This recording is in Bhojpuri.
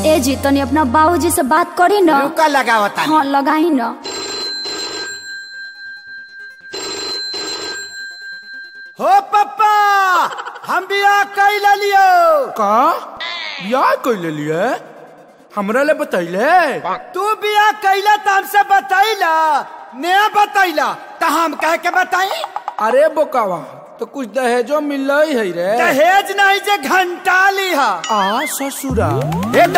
ए जी तनी अपना बाबूजी से बात करी न रुका लगावता हाँ लगाई न हो पप्पा हम बियाह कैला लियो का बियाह कैले लिए हमरा ले बतैले तू बियाह कैला त हमसे बतैला नया बतैला त हम कह के बताई अरे बोकावा तो कुछ दहेजो मिल है रे दहेज नहीं जे घंटा लिहा आ ससुरा ए